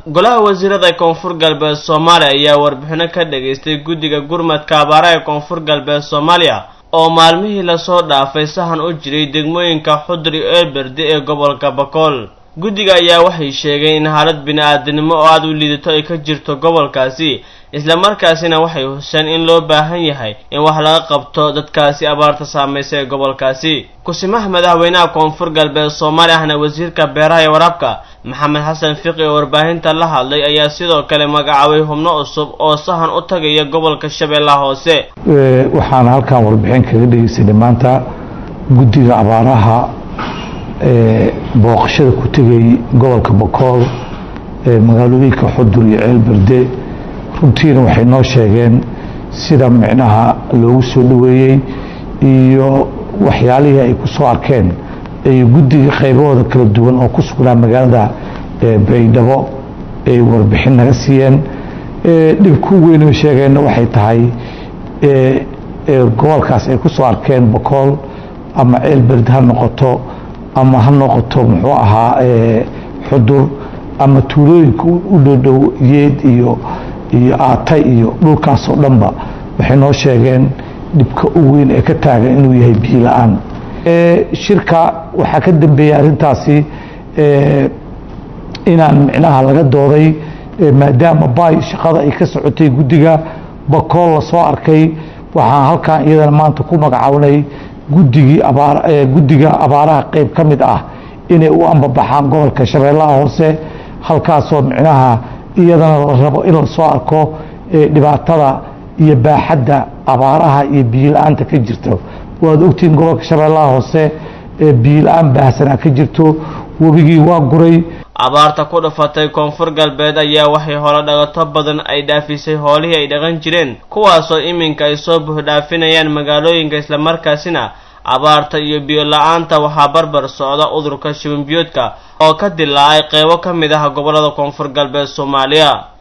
golaha wasiirada koonfur galbeed soomaaliya ayaa warbixino ka dhageystay guddiga gurmadka abaaraha ee koonfur galbeed soomaaliya oo maalmihii lasoo dhaafay sahan u jiray degmooyinka xudri eelberde ee gobolka bakool guddiga ayaa waxay sheegeen in xaalad bini-aadinimo oo aada u liidato ay ka jirto gobolkaasi islamarkaasina waxay huseen in loo baahan yahay in wax laga qabto dadkaasi abaarta saamaysa ee gobolkaasi kusimaha madaxweynaha koonfur galbeed soomaaliya ahna wasiirka beeraha iyo waraabka maxamed xasan fiqi oo warbaahinta la hadlay ayaa sidoo kale magacaabay xubno cusub oo sahan u tagaya gobolka shabeellaha hoose waxaana halkan warbixin kaga dhegeysanay maanta guddiga abaaraha booqashada ku tegay gobolka bakool magaalooyinka xudur iyo ceelberde runtiina waxay noo sheegeen sida micnaha loogu soo dhoweeyey iyo waxyaalihii ay ku soo arkeen ay guddiga qaybahooda kala duwan oo ku sugnaa magaalada baydhabo ay warbixin naga siiyeen dhibku weyn sheegeenna waxay tahay gobolkaas ay ku soo arkeen bakool ama ceelberde ha noqoto ama ha noqoto muxuu ahaa xudur ama tuulooyinka u dhowdhow yeed iyo iyo aata iyo dhulkaasoo dhanba waxay noo sheegeen dhibka u weyn ee ka taagan inuu yahay biyo la-aan shirka waxaa ka dambeeyey arrintaasi inaan micnaha laga dooday maadaama baay shaqada ay ka socotay guddiga bakool la soo arkay waxaan halkan iyadana maanta ku magacawnay guddigii abaar guddiga abaaraha qeyb ka mid ah inay u ambabaxaan gobolka shabeellaha hoose halkaasoo micnaha iyadana la rabo in la soo arko dhibaatada iyo baaxadda abaaraha iyo biyo-la-aanta ka jirto waad ogtihiin gobolka shabeellaha hoose biyo-la-aan baahsanaa ka jirto webigii waa guray abaarta ku dhufatay koonfur galbeed ayaa waxay holo dhagato badan ay dhaafisay hoolihii ay dhaqan jireen kuwaasoo iminka ay soo buuxdhaafinayaan magaalooyinka islamarkaasina abaarta iyo biyo-la-aanta waxaa barbar socda udurka shibanbiyoodka oo ka dilaacay qeybo ka mid ah gobollada koonfur galbeed soomaaliya